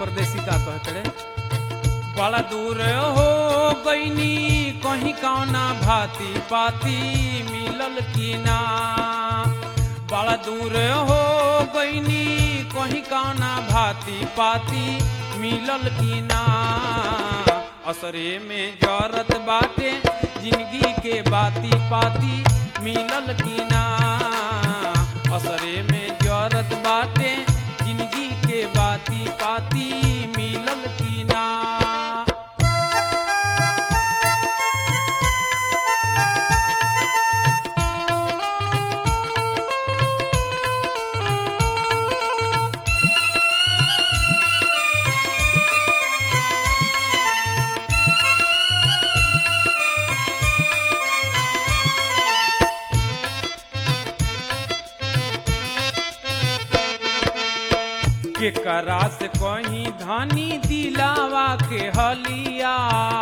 परदेसी का कहतड़े बड़ा दूर हो गईनी कहीं कौना भाती पाती मिलल की ना बड़ा दूर हो गईनी कहीं कौना भाती पाती मिलल की ना असरे में जरत बाटे जिंदगी के बाती पाती मिलल की ना असरे में जरत बाटे जिंदगी के बाती पाती मिलल की ना केकरा से कहीं धनी दिलावा के हलिया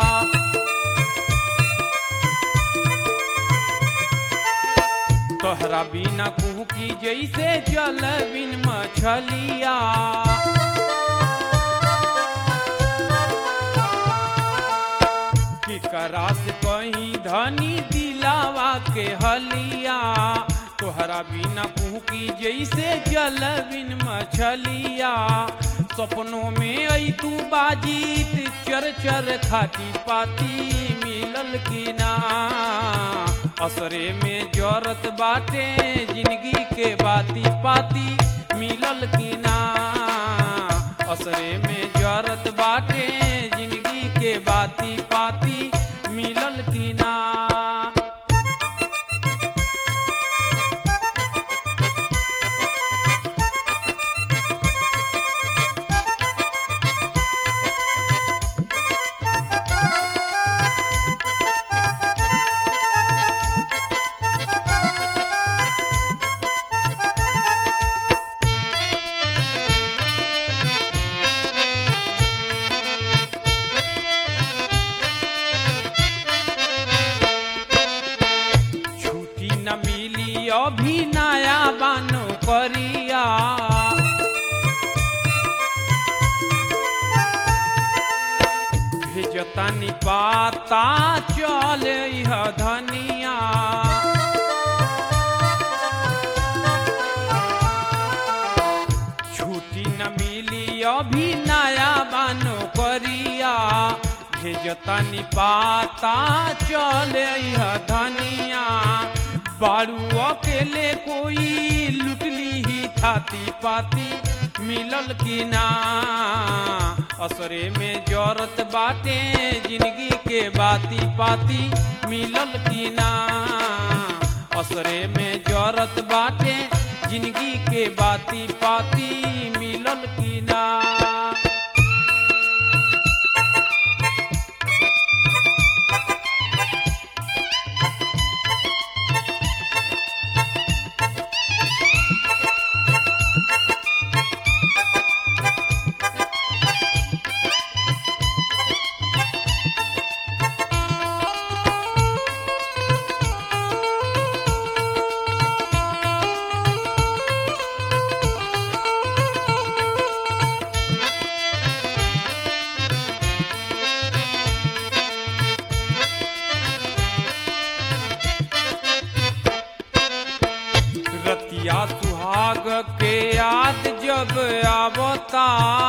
तोहरा बिना कुहू की जैसे जल बिन मछलिया केकरा से कहीं धनी दिलावा के हलिया तोहरा बिना कुहू की जैसे जल बिन मछलिया सपनों में आई तू बाजीत चर चर खाती पाती मिलल की ना असरे में जरत बाटे जिंदगी के बाती पाती मिलल की ना असरे में जरत बाटे जिंदगी के बाती पाती मिलल की ना छुट्टी न मिली अभी नया बानो करिया भेजतानी पाता चल धनिया छुट्टी न मिली अभी नया बानो करिया भेजतानी पाता चल धनिया बारू अकेले कोई लुटली ही थाती पाती मिलल की ना असरे में जरत बाटे जिंदगी के बाती पाती मिलल की ना असरे में जरत बाटे जिंदगी के बाती पाती मिलल की ना रतिया सुहाग के याद जब आवता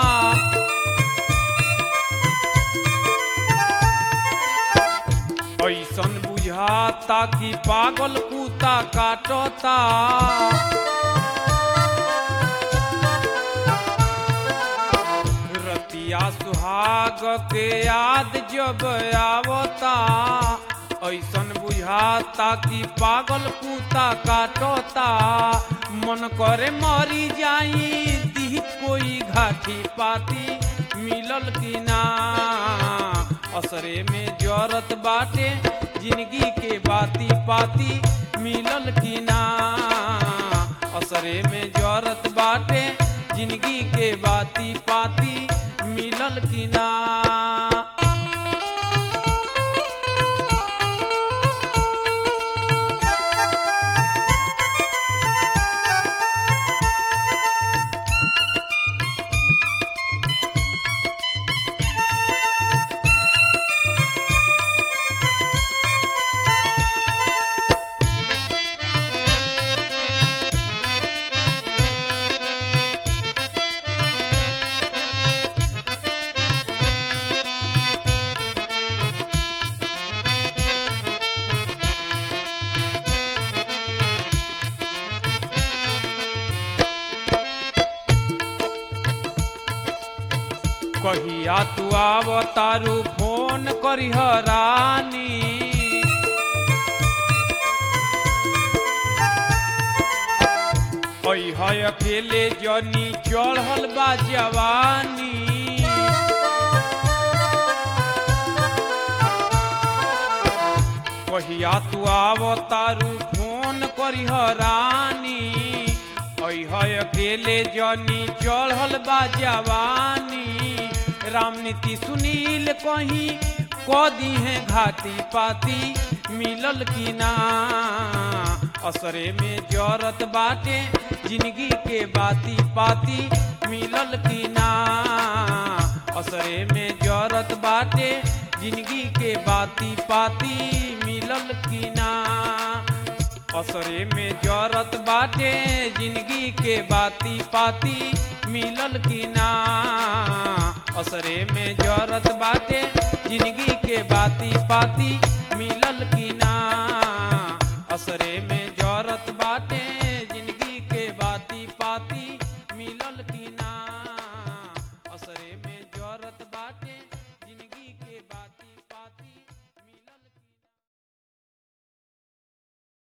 ऐसन बुझाता कि पागल कुत्ता काटता रतिया सुहाग के याद जब आवता ऐसन बुझाता कि पागल कुत्ता काटता मन करे मरी जाई दी कोई घाटी पाती मिलल की ना असरे में जरत बाटे जिंदगी के बाती पाती मिलल की ना असरे में जरत बाटे जिंदगी के बाती पाती मिलल की ना कहिया तू आव तारू फोन करिह रानी है अकेले जनी चढ़ल बा जवानी कहिया तू आव तारू फोन करिह रानी है अकेले जनी चढ़ल बा जवानी रामनीति सुनील कहीं क दी है घाटी पाती मिलल की ना असरे में जरत बाटे जिंदगी के बाती पाती मिलल की ना असरे में जरत बाटे जिंदगी के बाती पाती मिलल की ना असरे में जरत बाटे जिंदगी के बाती पाती मिलल की ना असरे में जरत बाटे जिंदगी के बाती पाती मिलल की ना असरे में जरत बाटे जिंदगी के बाती पाती मिलल की ना